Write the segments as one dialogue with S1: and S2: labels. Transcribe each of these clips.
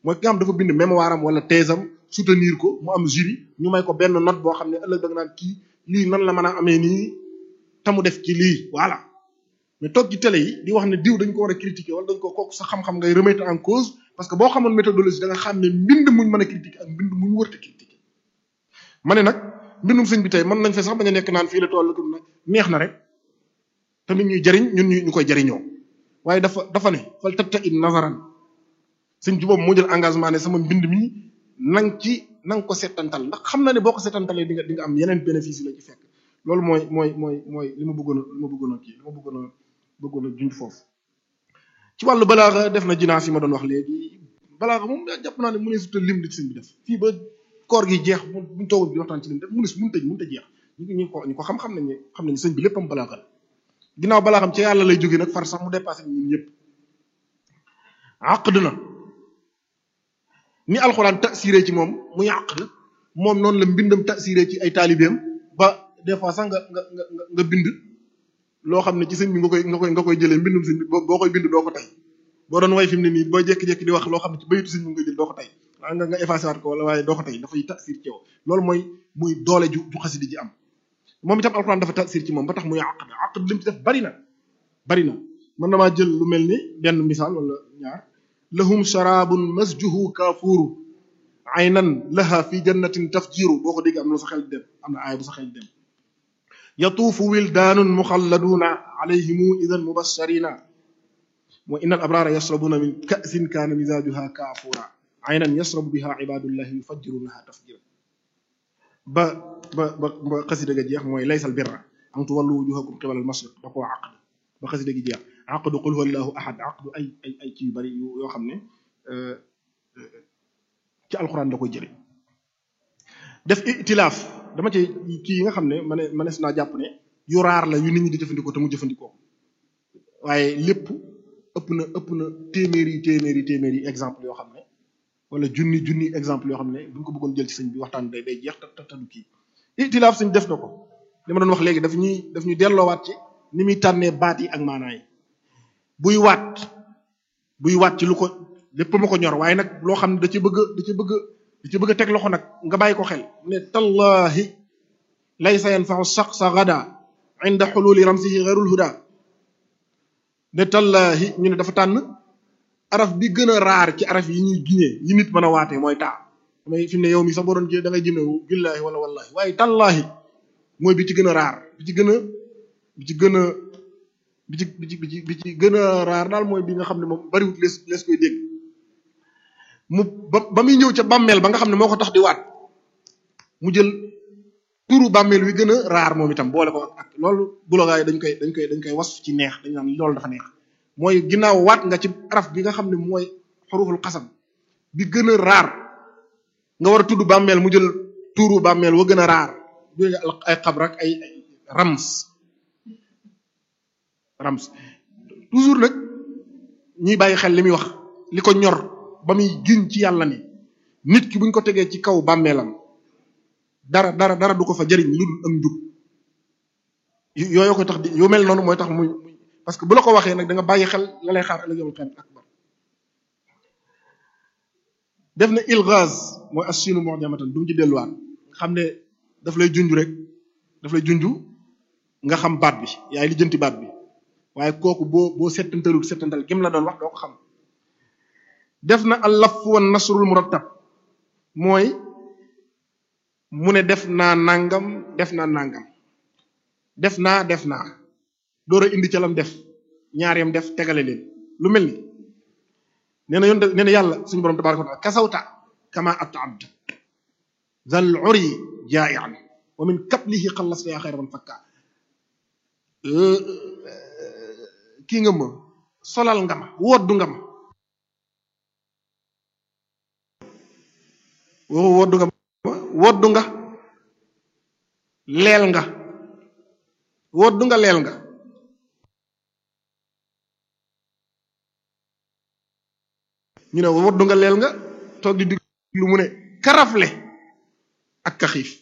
S1: mooy ki nga xam dafa bind mémoire am wala thèse am soutenir ko mu am jury ñu may ko benn note boo xam ne ëllëg da nga naan kii lii nan la mën a amee nii te mu def ci lii voilà mais toog ci télé yi di wax ne diw dañ ko war a critiquer wala dañ ko kooku sa xam-xam ngay remettre en cause parce que boo xamoon méthodologie da nga xam ne mbind muñ mën a critiquer ak mbind muñ wërta critiquer ma ne nag mbindum sëñ bi tey mën nañ fa sax bañ a nekk naan fii la toll nag neex na rek tamit ñuy jariñ ñun ñu ñu koy jariñoo waaye dafa dafa ne fal tatta in nazaran sëñ ci boobu moo jël engagement ne sama mbind mi nang ci nang ko settantal ndax xam na ne boo ko settantalee di nga di nga am yeneen bénéfice yi la ci fekk loolu mooy mooy mooy mooy li ma bëggoon a li ma bëggoon a kii li ma bëggoon a bëggoon a junj foofu ci wàllu balaaxa def na jinaas yi ma doon wax léegi balaaxa moom jàpp naa ne mu ne suta lim di sëñ bi def fii ba koor gi jeex buñ toogul bi waxtaan ci lim def mu ne mun tëj mun tëj jeex ñu ñu ko ñu ko xam-xam nañ ne xam nañ sëñ bi léppam balaaxa la ginnaaw balaa xam ci yàlla lay jógee nag far sax mu dépassé ñun ñëpp àqd na ni alxuraan tasiré ci moom muy àqd moom noonu la mbindam tasiré ci ay taalibeem ba des fois sax nga nga nga nga bind loo xam ne ci sëñ bi nga koy nga koy nga koy jëlee mbindum sëñ bi boo koy bind doo ko tey boo doon way fi mu ne nii boo jékki-jékki di wax loo xam ne ci bayitu sëñ bi nga jël doo ko tey waa nga nga effacé waat ko wala waaye doo ko tey dafay tasir ci yow loolu mooy muy doole ju ju xasidi ji am moom itam alxuraan dafa tasir ci moom ba tax muy àqd àqd lim ci def bari na bari na man damaa jël lu mel ni benn misaal wala ñaar lahum sharabun masjuhu kaafuuru aynan laha fi jannatin tafjiru boo ko dégg am na sa xel dem am na aaya bu sa xel dem yatuufu wildaanun muxalladuuna alayhimu idan mubasharina wa inna al abrara yashrabuna min ka'sin kaana misaajuha kaafuura aynan yashrabu biha ibadullahi yufajjirunaha tafjira ba ba ba ba xasida ga jeex mooy laysal birra an tuwallu wujuhakum qibala al mashriq da koo àqd ba xasida gi jeex àqdu qul huwa allahu ahad àqdu ay ay ay ci yu bari yoo xam ne ci alxuraan da koy jële def itilaaf dama ci kii yi nga xam ne ma ne manees naa jàpp ne yu raar la yu nit ñi di jëfandikoo te mu jëfandikoo waaye lépp ëpp na ëpp na téeméeri téeméeri téeméeri exemple yoo xam ne wala junni junni exemple yoo xam ne bu ñu ko bëggoon jël ci sëñ bi waxtaan day day jeex te te du kii itilaaf sëñ def na ko li ma doon wax léegi daf ñuy daf ñuy delloowaat ci ni muy tànnee baat yi ak maanaa yi buy waat buy waat ci lu ko lépp ma ko ñor waaye nag loo xam ne da ci bëgg da ci bëgg da ci bëgg a teg loxo nag nga bàyyi ko xel ne tallahi laysa yanfa'u shakhsa gada inda hululi ramsihi ghayrul huda ne tallahi ñu ne dafa tànn araf bi gën a raar ci araf yi ñuy giñee yi nit mën a waatee mooy taa damay fi mu ne yow mi sax boo doon da ngay jëmewu billahi wala wallahi waaye tallahi mooy bi ci gën a raar bi ci gën a bi ci gën a bi ci bi ci bi ci bi ci gën a raar daal mooy bi nga xam ne moom bariwut lees lees koy dégg mu ba ba muy ñëw ca bàmmeel ba nga xam ne moo ko tax di waat mu jël turu bàmmeel wi gën a raar moom itam boole ko ak loolu bulogaa yi dañ koy dañ koy dañ koy was ci neex dañ naan loolu dafa neex mooy ginnaaw waat nga ci araf bi nga xam ne mooy xuruful xasam bi gën a raar nga war a tudd bàmmeel mu jël turu bàmmeel wa gën a raar bu ay xabr ak ay rams rams toujours nag ñuy bàyyi xel li muy wax li ko ñor ba muy giñ ci yàlla ne nit ki buñ ko tegee ci kaw bàmmeelam dara dara dara du ko fa jëriñ lu dul am njub yooyu ko tax di yu mel noonu mooy tax muy parce que bu la ko waxee nag da nga bàyyi xel la lay xaar ëllëg yawmal qiyaama akbar def na ilghaz mooy as-sinu mu'jamatan du mu ci delluwaat xam ne daf lay junj rek daf lay junj nga xam baat bi yaay lijjanti baat bi waaye kooku boo boo settantalul settantal gim la doon wax doo ko xam def na al-laf wa nasrul murattab mooy mu ne def naa nangam def naa nangam def naa def naa door a indi ca lam def ñaar yam def tegale leen lu mel ni nee na yoon nee na yàlla suñu borom tabaraka wa taala kasawta kama at'abd zal uri ja'ian wa min kablihi xallasta yaa xayra man fakka kii nga ma solal nga ma woddu nga ma woddu nga ma woddu nga leel nga woddu nga leel nga ñu ne woddu nga leel nga toog di diglu mu ne karafle ak ka xiif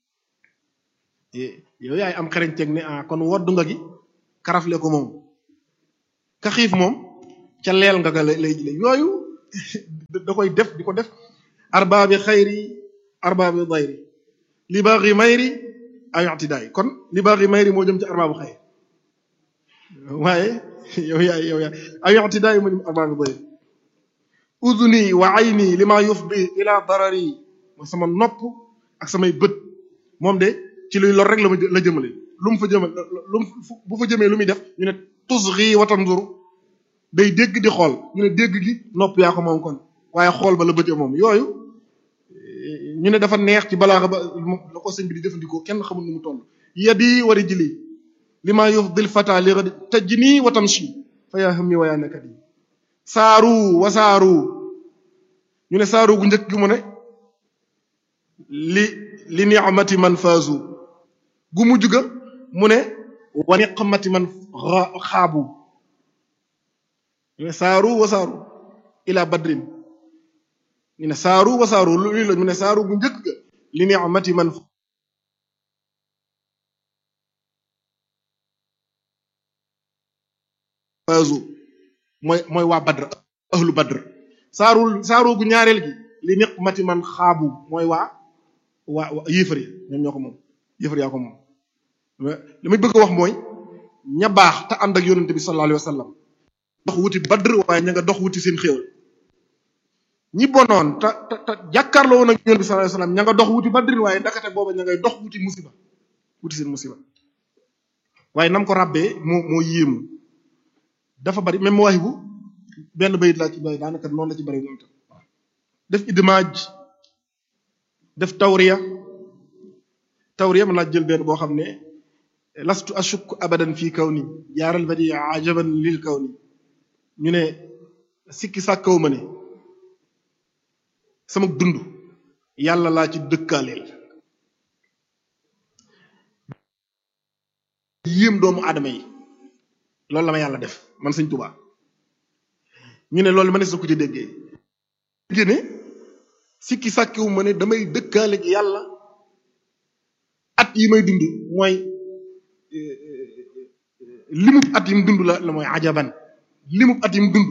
S1: yow yaay am xereñ teg ne ah kon woddu nga gi karafle ko moom ka xiif moom ca leel nga ga lay lay yooyu da koy def di ko def arbaabi xayri arbaabi dayri li baaxi mayri ay ictidaay kon li baaxi mayri moo jëm ci arbaabu xayri waaye yow yaay yow yaay ay ictidaay moo jëm arbaabi dayri uduni wa ayni li ma yufdi ila darari mooy sama nopp ak samay bët moom de ci luy lor rek la ma la jëmale lu mu fa jëmal lu mu bu fa jëmee lu muy def ñu ne tusgi wa tanzur day dégg di xool ñu ne dégg gi nopp yaa ko moom kon waaye xool ba la bëte moom yooyu ñu ne dafa neex ci balaaxa ba la ko sëñ bi di jëfandikoo kenn xamul nu mu toll yadi wa rijli li ma yufdil fata li ghadi tajni wa tamshi fa yaa hammi wa yaa nakadi saaru wa saaru ñu ne saaru gu njëkk gi mu ne li li ni'mati man faazu gu mujj ga mu ne wa niqmati man xaabu ñu ne saaru wa saaru ila badrin ñu ne saaru wa saaru lu la ñu ne saaru gu njëkk ga li ni'mati man faazu mooy mooy waa badr ahlu badr saaru saaru gu ñaareel gi li niqmati man xaabu mooy waa waa yéefar yi ñoom ñoo ko moom yéefar yaa ko moom li may bëgg a wax mooy ña baax te ànd ak yonente bi sallallahu alayhi wa sallam dox wuti badr waaye ña nga dox wuti seen xéewal ñi bonoon te te te jàkkaarloo woon ak yonente bi sallallahu alayhi wa sallam ña nga dox wuti badr waaye ndakate booba ña ngay dox wuti musiba wuti seen musiba waaye nam ko ràbbee moo moo yéemu dafa bari même waahibu benn bayit laa ci bay daanaka noonu la ci bari moom itam def idmaaj def tawriya tawriya mën naa jël benn boo xam ne lastu ashuk abadan fii kaw ni jaaral badi ajaban lil kaw ni ñu ne sikki sàkkaw ma ne sama dund yàlla laa ci dëkkaaleel yéem doomu aadama yi loolu la ma yàlla def man sëñ Tuubaa ñu ne loolu ma ne sa ko ci déggee génne sikki sàkkiwu ma ne damay dëkkaale gi yàlla at yi may dund mooy limub at yim dund la la mooy ajaban limub at yim dund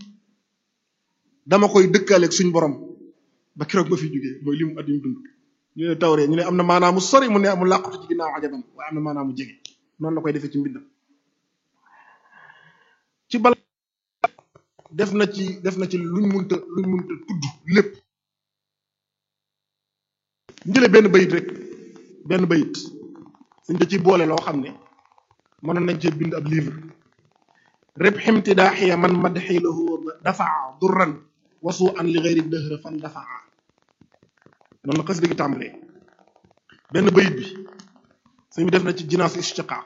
S1: dama koy dëkkaaleeg suñ borom ba keroog ba fi jógee mooy limub at yim dund ñu ne tawree ñu ne am na maanaamu sori mu ne amul làqatu ci ginnaaw ajaban waaye am na maanaamu jege noonu la koy defee ci mbindam ci bala def na ci def na ci luñ munta luñ munta tudd lépp njële benn bayit rek benn bayit suñ da ci boole loo xam ne mënoon nañ cee bind ab livre rib ximtidaaxiya man madxi lahu dafaa durran wasu an li gayri dëhra fan dafaa noonu la xas dëgg tàmbalee benn bayit bi suñ bi def na ci jinaas istiqaaq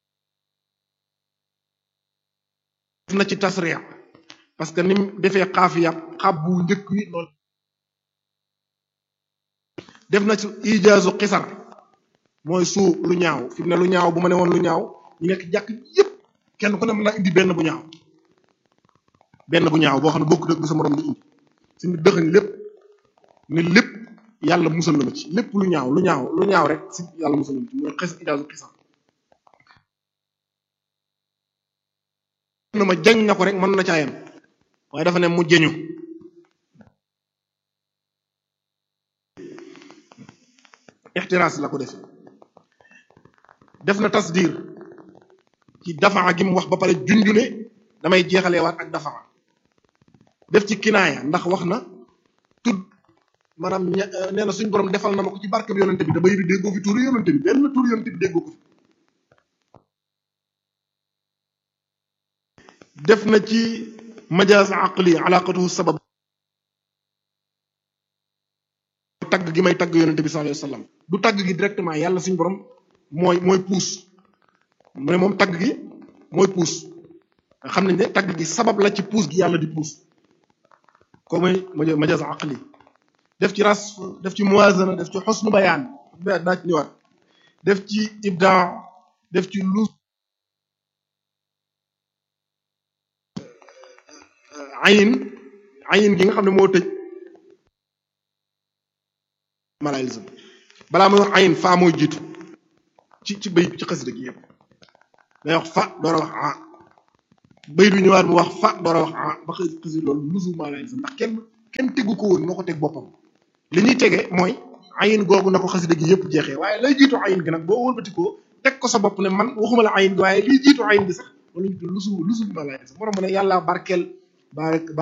S1: def na ci tasriya parce que ni mu defee xaafiya xab bu njëkk wi loolu def na ci ijaazu xisar mooy suu lu ñaaw fi mu ne lu ñaaw bu ma ne woon lu ñaaw ñu nekk jàkk yépp kenn ku ne mën naa indi benn bu ñaaw benn bu ñaaw boo xam ne bokk dëgg bu sa morom di indi suñu dëxañ lépp ne lépp yàlla musal na ma ci lépp lu ñaaw lu ñaaw lu ñaaw rek si yàlla musal na ma ci mooy xis ijaazu xisar na ma jañ na ko rek mën na caayam waaye dafa ne mu jëñu ixtiraas la ko def def na tasdir ci dafaa gi mu wax ba pare junju ne damay jeexalee waat ak dafaa def ci kinaaya ndax wax na tudd maanaam ña nee na suñ borom defal na ma ko ci barke bi yonente bi da bay bi déggoo fi tuuru yonente bi benn tuuru yonente bi déggoo ko fi def na ci majaas aqli alaqatuhu sabab tagg gi may tagg yonente bi sallallahu alayhi wasallam du tagg gi directement yàlla suñu borom mooy mooy puus mu ne moom tagg gi mooy puus xam nañ ne tagg gi sabab la ci puus gi yàlla di puus ko mooy majaas aqli def ci ras def ci muwazana def ci xusnu bayaan daa ci ñëwaat def ci ibdaa def ci lu ayin ayin gi nga xam ne moo tëj malaalism balaa muy wax ayin faa mooy jiitu ci ci bay ci xasida gi yëpp day wax fa door a wax ah bay du ñëwaat mu wax fa door a wax ah ba xëy xësi loolu lusu maa lay ndax kenn kenn tegu ko woon moo ko teg boppam li ñuy tege mooy ayin googu na ko xasida gi yëpp jeexee waaye lay jiitu ayin gi nag boo wëlbatikoo teg ko sa bopp ne man waxuma la ayin gi waaye liy jiitu ayin gi sax wala ñu lusu lusu maa lay sax moo tax mu ne yàlla barkeel ba ba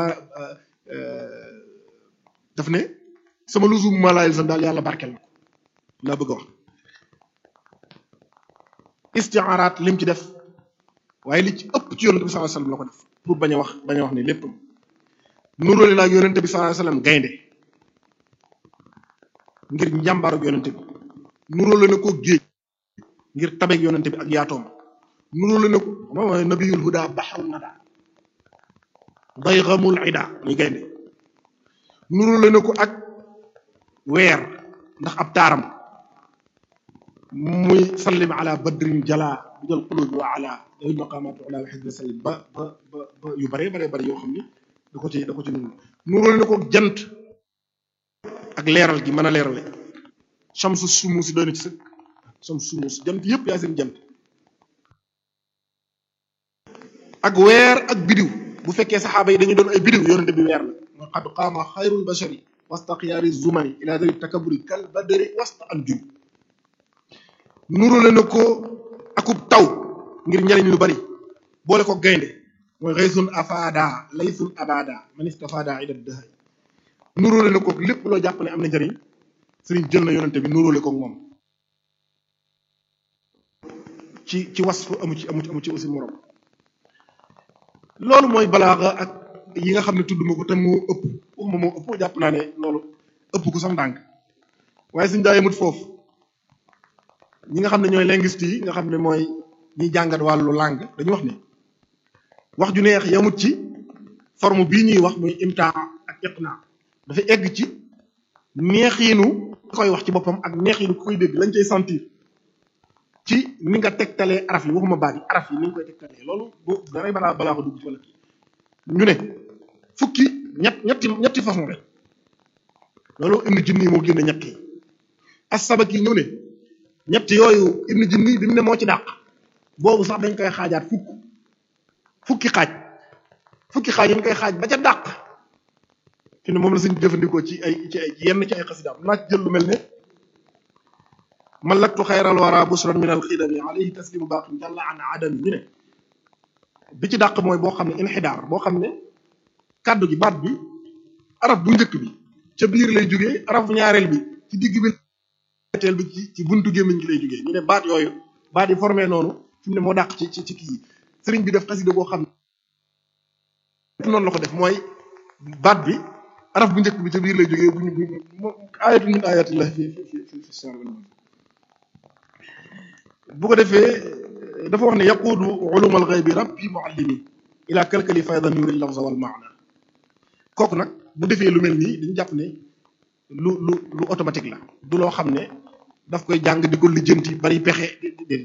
S1: daf ne sama lusu maa lay sax daal yàlla barkeel na ko laa bëgg a wax istiaaraat lim ci def waaye li ci ëpp ci yonente bi sallallahu alayhi wasallam la ko def pour bañ a wax bañ a wax ne lépp nuróole naa ak yonente bi sallallahu alayhi wasallam gaynde ngir njàmbaaru yonente bi nuróole na ko géej ngir tabeeg yonente bi ak yaatoom nuróole na ko moom nabiyul huda baxrun nada daygamul ida muy gaynde nuróole na ko ak weer ndax ab taaram muy sallim ala badrin jala bi jël qulubi wa ala dawil maqaamaatu ala wa xisbi sallim ba ba ba ba yu bare bare bare yoo xam ni da ko ci da ko ci nuru nuróole na ko jant ak leeral gi mën a leerale shamsu sumuusi doy na ci sëkk shamsu sumuus jant yëpp yaa seen jant ak weer ak bidiw bu fekkee saxaaba yi dañu doon ay bidiw yonente bi weer la mooy qad qaama xayrul bashari wasta xiyaari zumani ila dawi takaburi kal badri wasta an jum nuróole na ko akub taw ngir njariñ lu bari boole ko gaynde mooy xaysun afada laysun abada man istafada ida dëhay nuróole na ko lépp loo jàpp ne am na njariñ sëriñ jël na yonente bi nuróole ko moom ci ci wasfu amu ci amu ci amu ci aussi morom loolu mooy balaaxa ak yi nga xam ne tudd ma ko te moo ëpp waxuma moo ëpp jàpp naa ne loolu ëpp ko sax ndànk waaye suñ daa yemut foofu ñi nga xam ne ñooy linguiste yi nga xam ne mooy ñiy jàngat wàllu langue dañu wax ne wax ju neex yamut ci forme bii ñuy wax muy imtaa ak iqna dafa egg ci neexiinu koy wax ci boppam ak neexiinu ku koy dégg lañ cay sentir ci ni nga tegtalee araf yi waxuma baat yi araf yi ni nga koy tegtalee loolu boo daray balaa balaa ko dugg ci wala kii ñu ne fukki ñett ñetti ñetti façon rek loolu ibnu jinni moo génne ñett yi as-Sabaki ñëw ne ñett yooyu ibnu jinni bi mu ne moo ci dàq boobu sax dañ koy xaajaat fukk fukki xaaj fukki xaaj yi ñu koy xaaj ba ca dàq fi ne moom la suñu jëfandikoo ci ay ci ay yenn ci ay xasidaam naa ci jël lu mel ne malaktu xayral wara busran min al xidami alayhi taslimu baqin jalla an adami ñu ne bi ci dàq mooy boo xam ne inxidaar boo xam ne kàddu gi baat bi araf bu njëkk bi ca biir lay jógee araf ñaareel bi ci digg bi teel bi ci ci buntu gémmiñ gi lay jógee ñu ne baat yooyu baat yi formé noonu fi mu ne moo dàq ci ci ci kii yi sëriñ bi def xasida boo xam ne noonu la ko def mooy baat bi araf bu njëkk bi ca biir lay jógee bu ñu bu ayatu min ayatillah fi fi fi fi sar bu ko defee dafa wax ne yaquudu ulumal ghaybi rabbi muallimi ila kalkali faydan yuri lafza wal maana kooku nag bu defee lu mel nii dañu jàpp ne lu lu lu automatique la du loo xam ne daf koy jàng di ko lijjanti bari pexe di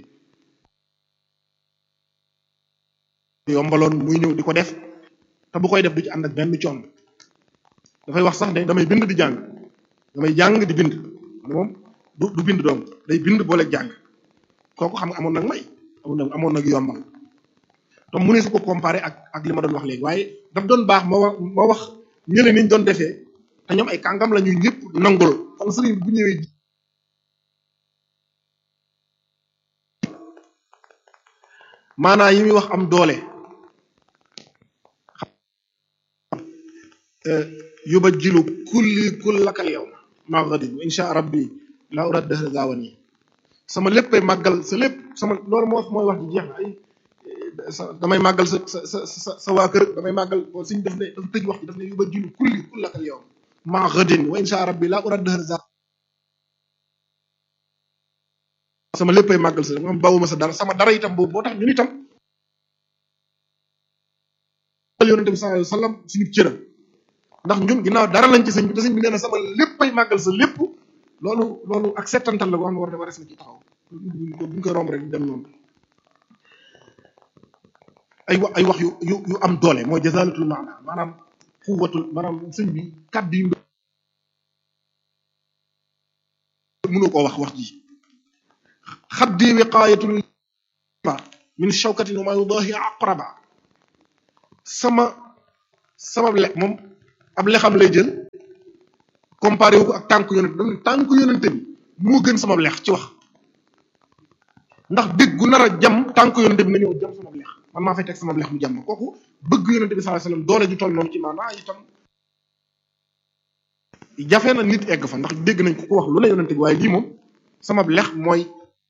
S1: yombaloon muy ñëw di ko def te bu koy def du ci ànd ak benn coon dafay wax sax ne damay bind di jàng damay jàng di bind moom du du bind doom day bind boole jàng kooku xam nga amoon nag may amoon nag amoon nag yombal te mu ne su ko comparé ak ak li ma doon wax léegi waaye daf doon baax moo wax moo wax ñële niñ doon defee te ñoom ay kàngam la ñuy ñëpp nangul kon sëriñ bu ñëwee maanaa yi muy wax am doole yubajjilu kulli kullakal yow maa gadib insha rabbi la urad dahra gaawan yi sama léppay màggal sa lépp sama loolu moo mooy wax ji jeex na ay damay màggal sa sa sa sa sa waa kër damay màggal boo suñ def ne dafa tëj wax ji daf ne yubajjilu kulli kullakal yow maa gadin wa insha rabbi la urad dahra gaawan sama léppay màggal sa moom bawuma sa dara sama dara itam boobu boo tax ñun itam yonente bi sallallahu alayhi wasallam suñu cëram ndax ñun ginnaaw dara lañ ci sëñ bi te sëñ bi nee na sama léppay màggal sa lépp loolu loolu ak settantal la boo xam ne war na wares na ci taxaw buñ koy romb rek dem noonu ay wax ay wax yu yu yu am doole mooy jazalatul maana maanaam xuwatul maanaam sëñ bi kàddu yi mënoo koo wax wax ji xaddi wiqaayatul min shawkatin wa ma yudahi aqraba sama sama le moom ab lexam lay jël comparé wu ko ak tànk yonent dam tànk yonente bi moo gën sama lex ci wax ndax dégg gu nar a jam tànk yonente bi na ñëw jam sama lex man maa fay teg sama lex mu jam kooku bëgg yonente bi sallallahu alayhi wasallam doole ju toll noonu ci maanaa itam jafe na nit egg fa ndax dégg nañ ko ko wax lu ne yonente bi waaye lii moom sama lex mooy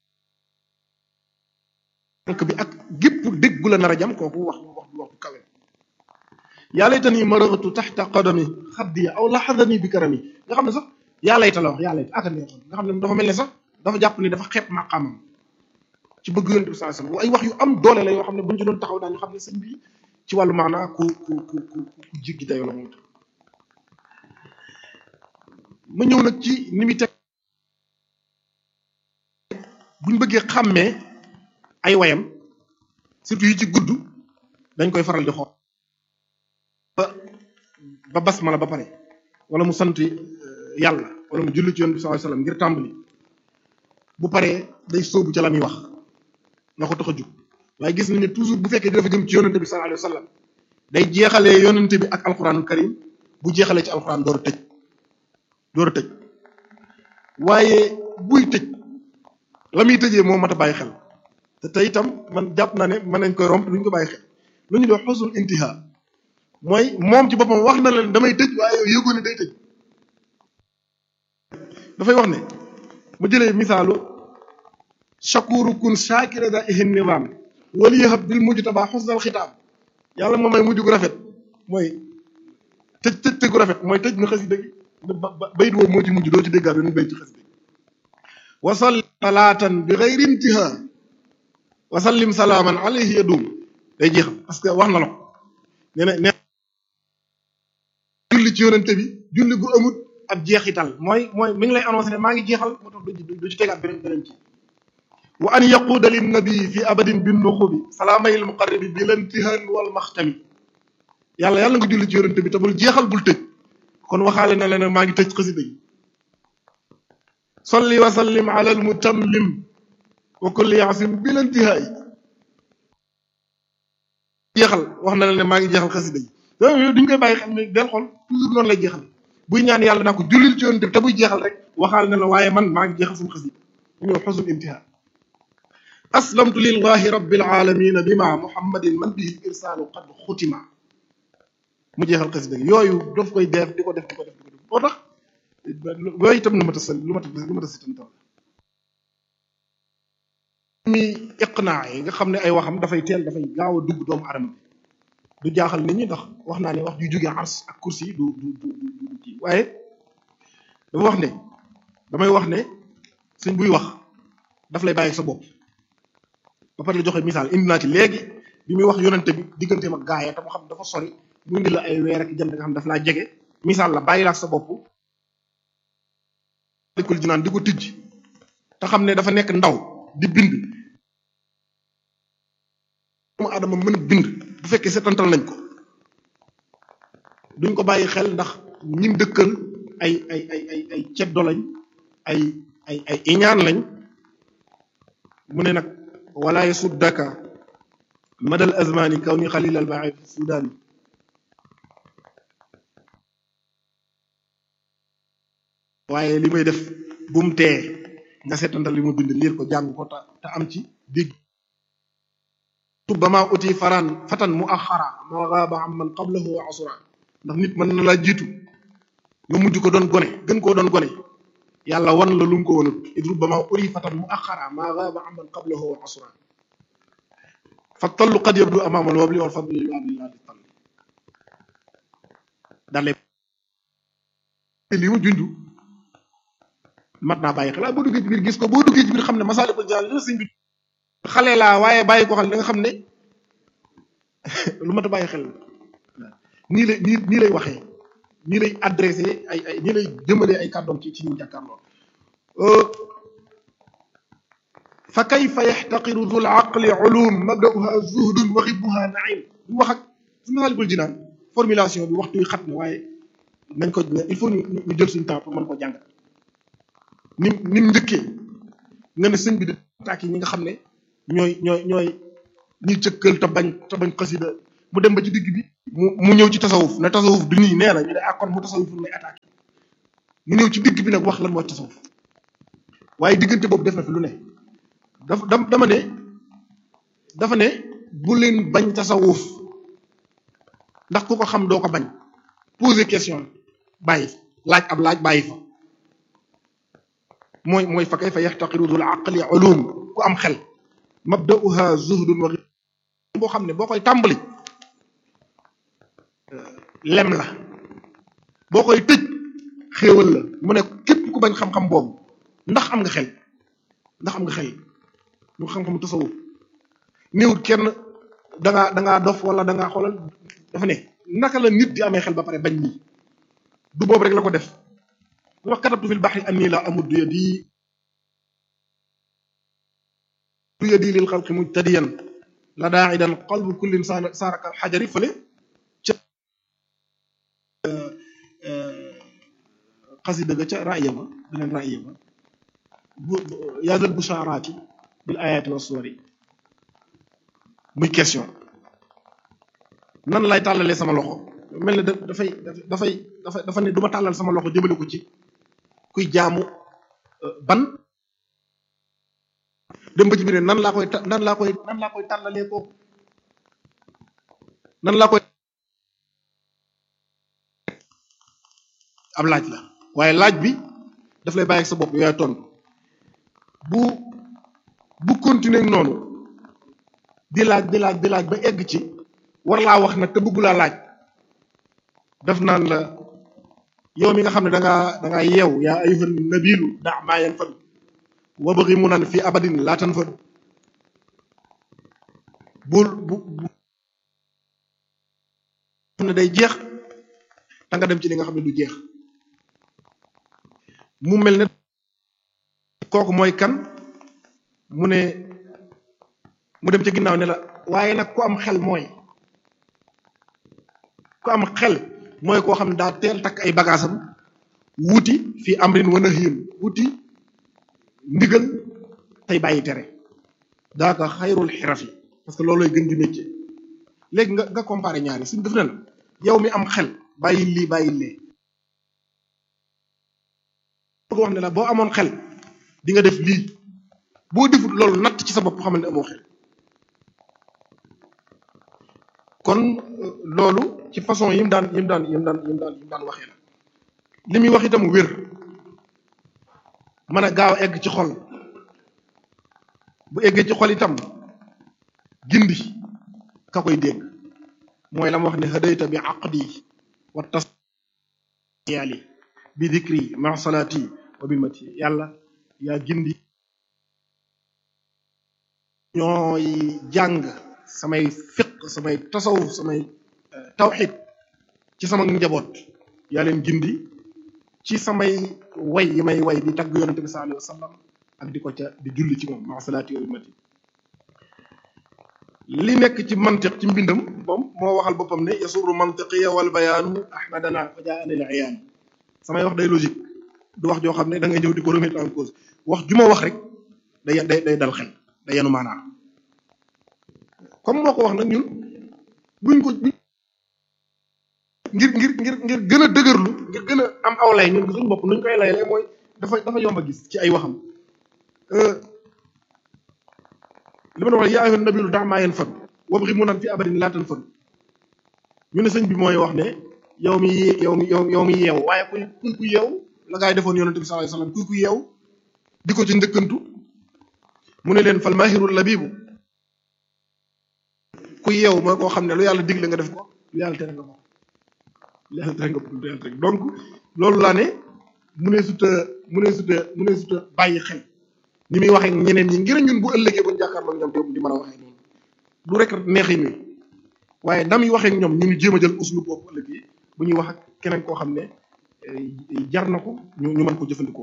S1: tànk bi ak gépp dégg gu la nar a jam kooku wax wax wax bu kawe yaa laytani maragtu taxta qadami xaddiya aw laxadani bi karami nga xam ne sax yaa layta la wax yaa layta aka neexoon nga xam ne dafa mel ne sax dafa jàpp ni dafa xeeb maqaamam ci bëgg yonent bi sallallahu alayhi wasallam ay wax yu am doole la yoo xam ne buñ ci doon taxaw daañu xam ne sëñ bi ci wàllu maanaa ku ku ku ku ku jéggi dayoo la moom ma ñëw nag ci ni muy teg buñ bëggee xàmmee ay wayam surtout yi ci gudd dañ koy faral di xool ba ba basmala ba pare wala mu sant yàlla wala mu julli ci yonent bi sallallahu alayhi wasallam ngir tàmbali bu paree day sóobu ca la muy wax nga ko tax a jug waaye gis nañ ne toujours bu fekkee dafa jëm ci yonent bi sallallahu alayhi wasallam day jeexalee yonent bi ak alquranul karim bu jeexalee ci alquran door a tëj door a tëj waaye buy tëj la muy tëjee moo mat a bàyyi xel te tey itam man jàpp naa ne mën nañ koy romp duñ ko bàyyi xel lu ñu doon xusul intiha mooy moom ci boppam wax na leen damay tëj waaye yow yëgoo ne day tëj dafay wax ne mu jëlee misaalu shakuru kun shakira da ihin nizaam wali yahab bil mujtaba xusnal xitaam yàlla moom may mujj gu rafet mooy tëj tëj tëj gu rafet mooy tëj na xasi dëgg ba bayit woowu moo ci mujj doo ci déggaat beneen bayit ci xasi dëgg wasal salaatan bi xayri intiha wasallim salaaman alayhi yadum day jeexal parce que wax na la ko nee na nee julli ci yonente bi julli gu amut ab jeexital mooy mooy mi ngi lay annoncé ne maa ngi jeexal moo tax du du ci tegaat beneen beneen ci wa an yaquuda lin nabi fi abadin bin nuxubi salaamayil muqarrabi bi lantihan wal maxtami yàlla yàlla nga julli ci yonente bi te bul jeexal bul tëj kon waxaale na leen maa ngi tëj xasida yi salli wa sallim ala al mutammim wa kulli yaasim bi lantihaay jeexal wax na leen ne maa ngi jeexal xasida yi yooyu duñ koy bàyyi xam ne del xool toujours noonu lay jeexal buy ñaan yàlla naa ko jullil ci yonente bi te buy jeexal rek waxaale na la waaye man maa ngi jeexal sama xasida ñëw xusul intiha aslamtu lillahi rabbil alamin bima muhammadin man bihi irsaalu qad xutima mu jeexal xasida gi yooyu daf koy def di ko def di ko def di ko def boo tax yooyu itam lu mat a sal lu mat a lu mat a sitantal mi iqnaa yi nga xam ne ay waxam dafay teel dafay gaaw a dugg doomu adama bi du jaaxal nit ñi ndax wax naa ne wax ju jógee ars ak kursi yi du du du du kii waaye dafa wax ne damay wax ne sëñ buy wax daf lay bàyyi sa bopp ba pare la joxe misaal indi naa ci léegi bi muy wax yonente bi digganteem ak gaaya te mu xam dafa sori mu indi la ay weer ak jant nga xam daf laa jege misaal la bàyyi la ak sa bopp dikul ji naan di ko tijj te xam ne dafa nekk ndaw di bind doomu adama mën a bind bu fekkee setantal nañ ko duñ ko bàyyi xel ndax ñim dëkkal ay ay ay ay ay ceddo lañ ay ay ay iñaan lañ mu ne nag wala yasuddaka madal azmani kaw ni xalil al baaxi fi sudaani waaye li may def bu mu tee nga seetantal li mu bind liir ko jàng ko te te am ci dégg ba maa uti faraan fatan mu axara maa gaaba am man qablahu wa asura ndax nit mën na laa jiitu nga mujj ko doon gone gën koo doon gone yàlla wan la lu mu ko wanut idru ba maa uti fatan mu axara maa gaaba am man qablahu wa asura fa tallu qad yabdu amaamal wabli wal fadli yu abdillah di talli dalee li mu junj mat naa bàyyi xel boo duggee ci biir gis ko boo duggee ci biir xam ne Masaalikul Jinaan li sëñ bi xale laa waaye bàyyi ko xel da nga xam ne lu mat a bàyyi xel nii lay nii nii lay waxee nii lay adressé ay ay nii lay jëmalee ay kàddoom ci ci ñu jàkkaarloo fa kayfa yaxtaqiru dul aqli ulum mabda'uha zuhdun wa xibbuha naim bu wax ak su Masaalikul Jinaan formulation bi waxtu wi xat na waaye nañ ko il faut ñu ñu jël suñu temps pour mën ko jàngat ni ni mu njëkkee nga ne sëñ bi di attaque yi ñi nga xam ne ñooy ñooy ñooy ñi cëkkal te bañ te bañ xasida mu dem ba ci digg bi mu mu ñëw ci tasawuf ne tasawuf du nii nee na ñu ne ah kon mu tasawuf lay attaqué mu ñëw ci digg bi nag wax lan mooy tasawuf waaye diggante boobu def na fi lu ne dafa dama ne dafa ne bu leen bañ tasawuf ndax ku ko xam doo ko bañ poser question bàyyi laaj ab laaj bàyyi fa mooy mooy fa kayfa yaxtaqiru dul aqli ulum ku am xel mabda'uha zuhdun wa boo xam ne boo koy tàmbali lem la boo koy tëj xéewal la mu ne képp ku bañ xam-xam boobu ndax am nga xel ndax am nga xel ñu xam-xamu tasawuf néewut kenn da ngaa da ngaa dof wala da ngaa xoolal dafa ne naka la nit di amee xel ba pare bañ nii du boobu rek la ko def lu wax katabtu fil baxri anni la amuddu yadi du yadi lil xalqi mujtadiyan la daa'idan qalbu kullin saaraka xajari fële ca xasida ga ca raaya ba beneen raaya ba bu yaazal bushaaraati bil ayaati wa suwari muy question nan lay tàllalee sama loxo mel ne dafay dafay dafay dafa ne du ma tàllal sama loxo jëmale ko ci kuy jaamu ban dem ba ci biir nan laa koy nan laa koy nan laa koy tàllalee ko nan laa koy ab laaj la waaye laaj bi daf lay bàyyi ak sa bopp yooya tontu bu bu continuer noonu di laaj di laaj di laaj ba egg ci war laa wax nag te bëggu laa laaj daf naan la yow mi nga xam ne da ngaa da ngaa yeew yaa ayyuhan nabilu da maa yanfadu wa bëggi mu naan fii abadin laa tanfadu bul bu bu xam ne day jeex da nga dem ci li nga xam ne du jeex mu mel ne kooku mooy kan mu ne mu dem ca ginnaaw ne la waaye nag ku am xel mooy ku am xel mooy koo xam ne daa teel takk ay bagaasam wuti fii amrin wa nahyin wuti ndigal tey bàyyi tere daaka xayrul xirafi parce que loolooy gën di métier léegi nga nga comparé ñaari suñ def ne la yow mi am xel bàyyi lii bàyyi lee bëgg wax ne la boo amoon xel di nga def lii boo defut loolu natt ci sa bopp xamal ne amoo xel kon loolu ci façon yi mu daan yi mu daan yi mu daan yi mu daan yi mu daan waxee la li muy wax itam wér mën a gaaw egg ci xol bu eggee ci xol itam gindi ka koy dégg mooy la mu wax ne hadayta bi aqdi wa tasyaali bi dikri ma salaati wa bi mati yàlla yaa gindi ñooy jàng samay fiq samay tasawuf samay tawxid ci sama njaboot yaa leen gindi ci samay way yi may way di tagg yonente bi sallallahu alayhi wa sallam ak di ko ca di julli ci moom ma salaati wa bi mati li nekk ci mantiq ci mbindam moom moo waxal boppam ne yasuru mantiqiya wal bayaanu ahmadana fa jaa anil iyaan samay wax day logique du wax joo xam ne da ngay ñëw di ko remettre en cause wax ju ma wax rek day day day dal xel day yenu maanaa comme moo ko wax nag ñun buñ ko ngir ngir ngir ngir gën a dëgërlu ngir gën a am aw lay ñun suñu bopp nuñ koy layalee mooy dafa dafa yomb a gis ci ay waxam li ma wax yaa ayyuhan nabiyyu da' maa yanfadu wabghi munan fi abadin laa tanfadu ñu ne sëñ bi mooy wax ne yow mi yow mi yow yow mi yeew waaye kuy kuy ku yeew la gaa yi defoon yonente bi sallallahu alayhi wasallam kuy ku yeew di ko ci njëkkantu mu ne leen fal mahirul labibu ku yeew mooy koo xam ne lu yàlla digle nga def ko lu yàlla tere nga ko lu yàlla tere nga ko lu yàlla tere donc loolu laa ne mu ne suta mu ne suta mu ne suta bàyyi xel ni muy waxee ñeneen ñi ngir ñun bu ëllëgee bu ñu jàkkaarloo ñoom te di mën a waxee noonu du rek neexi mi waaye na muy waxee ñoom ñu ngi jéem a jël uslu boobu ëllëgee bu ñuy wax ak keneen koo xam ne jar na ko ñu ñu mën ko jëfandikoo.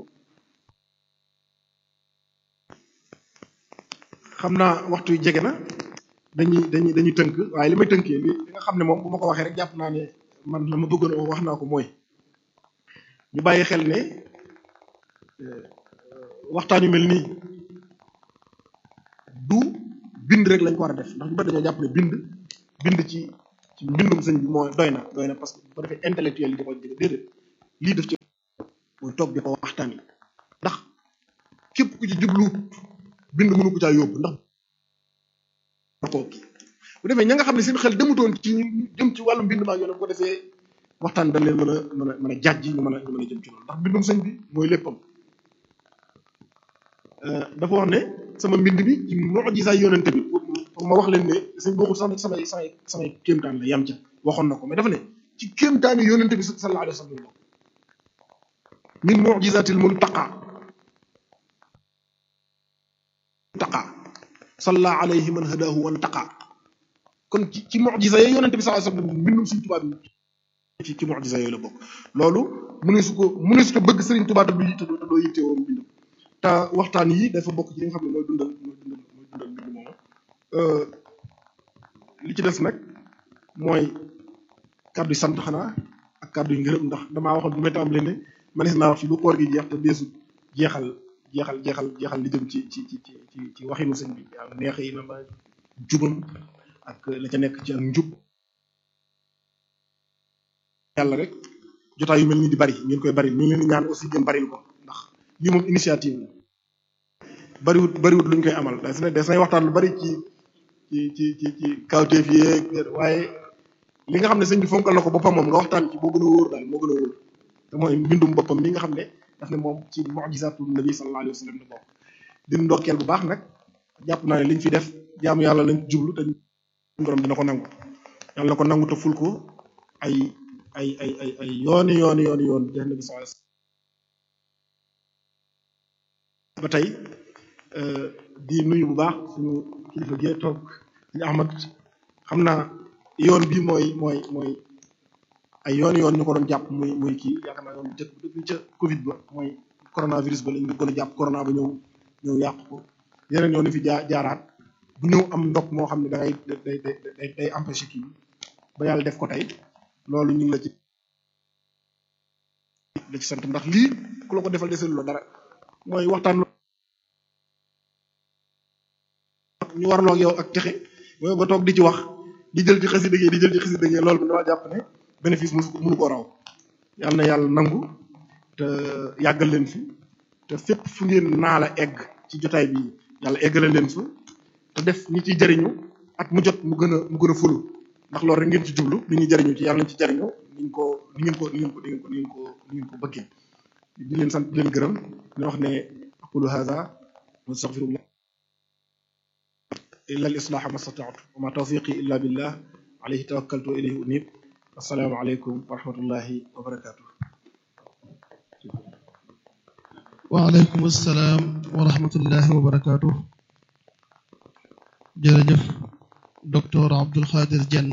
S1: xam naa waxtu yu jege na dañuy dañuy dañuy tënk waaye li may tënkee li li nga xam ne moom bu ma ko waxee rek jàpp naa ne man la ma bëggoon a wax naa ko mooy ñu bàyyi xel ne waxtaan yu mel nii du bind rek lañ ko war a def ndax ñu bari dañoo jàpp ne bind bind ci ci mbindum sëñ bi mooy doy na doy na parce que bu ko defee intellectuel yi di ko jëge déedéet lii def ci mooy toog di ko waxtaan yi ndax képp ku ci jubluwut bind mënu ko caa yóbbu ndax ko kii bu defee ña nga xam ne seen xel demutoon ci jëm ci wàllu mbind maa yoon bu ko defee waxtaan dañ leen mën a mën a mën a jàjji ñu mën a ñu mën a jëm ci loolu ndax mbindum sëñ bi mooy léppam dafa wax ne sama mbind bi ci mu'jiza yonente bi pour ma wax leen ne sëñ bokkul sax nag samay samay samay kéemtaan la yam ca waxoon na ko mais dafa ne ci kéemtaani yonente bi sallallahu alayhi wa sallam min mu'jizatil muntaqa muntaqa salla alayhi man hadahu wa ntaqa kon ci ci mu'jiza yi yonente bi sallallahu alayhi wa sallam mbindum Sëriñ Tuubaa bi ci ci mu'jiza yooyu la bokk loolu mënu su ko mënu su ko bëgg Sëriñ Tuubaa te du te doo yitte woon mbindam te waxtaan yi dafa bokk ci li nga xam ne mooy dundal mooy dundal mooy dundal mbind moomu li ci des nag mooy kàddu yi sant xanaa ak kàddu yi ngërëm ndax damaa waxoon bu may tàmbalee ne manees naa wax fi lu koor gi jeex te deesu jeexal jeexal jeexal jeexal li jëm ci ci ci ci ci waxinu sëñ bi waaw neex yi na ma jubam ak la ca nekk ci ak njub yàlla rek jotaay yu mel ni di bari ngeen koy bari ñu ngi leen di ñaan aussi ngeen baril ko ndax lii moom initiative la bariwut bariwut luñ koy amal des na des nay waxtaan lu bari ci ci ci ci ci kawteef yeeg waaye li nga xam ne sëñ bi fonkal na ko boppam moom nga waxtaan ci moo gën a wóor daal moo gën a wóor te mooy mbindum boppam mi nga xam ne daf ne moom ci mu'jizatu nabi sallallahu alayhi wa sallam la bokk di ndokkeel bu baax nag jàpp naa ne liñ fi def jaamu yàlla lañ jublu te borom dina ko nangu yàlla na ko nangu te ful ko ay ay ay ay ay yooni yooni yooni yoon jeex nabi sallallahu alayhi ba tey di nuyu bu baax suñu kilifa gee toog suñu Ahmad xam naa yoon bi mooy mooy mooy ay yoon yoon ñu ko doon jàpp muy muy kii yaakaar naa yoon jëkk depuis ca Covid ba mooy coronavirus ba lañ gën a jàpp corona ba ñëw ñëw yàq ko yeneen yoon fi jaa jaaraat bu ñëw am ndox moo xam ne da ngay day day day empêché kii ba yàlla def ko tey loolu ñu ngi la ci la ci sant ndax lii ku la ko defal deselu la dara mooy waxtaan ñu warloo ak yow ak texe mooy nga toog di ci wax di jël ci xasida gi di jël ci xasida gi loolu bi dama jàpp ne bénéfice mu mënu ko raw yàlla na yàlla nangu te yàggal leen fi te fépp fu ngeen naa la egg ci jotaay bi yàlla eggale leen fa te def ñi ciy jariñu at mu jot mu gën a mu gën a fulu ndax loolu rek ngeen ci jublu nit ñi jariñu ci yàlla nañ ci jariñu niñ ko ni ngeen ko ni ngeen ko ni ngeen ko ni ngeen ko ni ngeen ko bëggee di leen sant di leen gërëm di wax ne aqulu hadha wa astaghfirullah illa al islaha ma stata'tu wa ma tawfiqi illa billah alayhi tawakkaltu wa ilayhi unib assalaamu aleykum wa rahmatullahi wa barakatuh
S2: waaleykum assalaam wa rahmatullahi wa barakaatu jërëjëf docteur Abdul Xaadir Jenn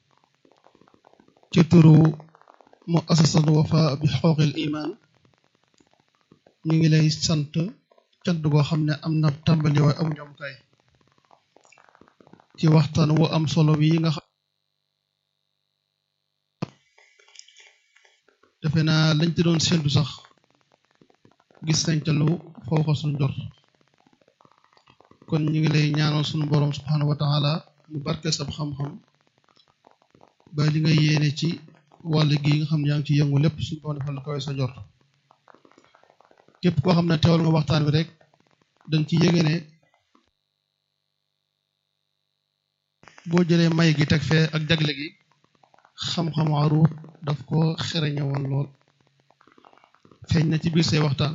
S2: ci turu muassasatu Wafa bi xooxil iman ñu ngi lay sant cant goo xam ne am na tàmbali waaye amu ñoom kay ci waxtaan wu am solo wi nga xam defe naa lañ ci doon séntu sax gis nañ ca lu fawqa suñ jot kon ñu ngi lay ñaanal suñu boroom subhanahu wa taala mu barke sab xam-xam ba li nga yéene ci wàll gi nga xam ne yaa ngi ci yëngu lépp suñu boroom defal la kawe sa jot képp koo xam ne teewal nga waxtaan bi rek dañ ci yëge ne boo jëlee may gi teg fee ak jagle gi xam-xamu aruut daf ko xereñe woon lool feeñ na ci biir say waxtaan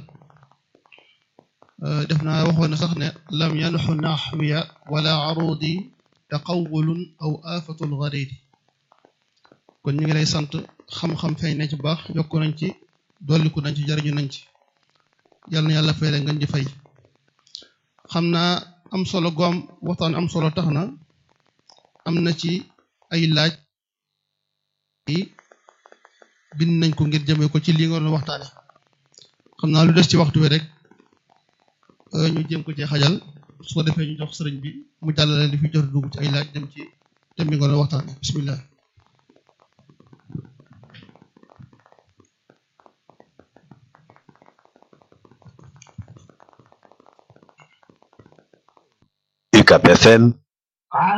S2: def naa waxoon na sax ne lam yanxu naxwiya wala arudi taqawulun aw afatul garidi kon ñu ngi lay sant xam-xam feeñ na ci baax yokku nañ ci dolliku nañ ci jariñu nañ ci yàlla na yàlla fay la ngeen di fay xam naa am solo goom waxtaan am solo tax na am na ci ay laaj yi bind nañ ko ngir jëmee ko ci li nga doon waxtaane xam naa lu des ci waxtu wi rek ñu jëm ko ci xajal su ko defee ñu jox sëriñ bi mu jàllale li fi jot dugg ci ay laaj dem ci dem bi nga doon waxtaane bismillah
S3: UCAP FM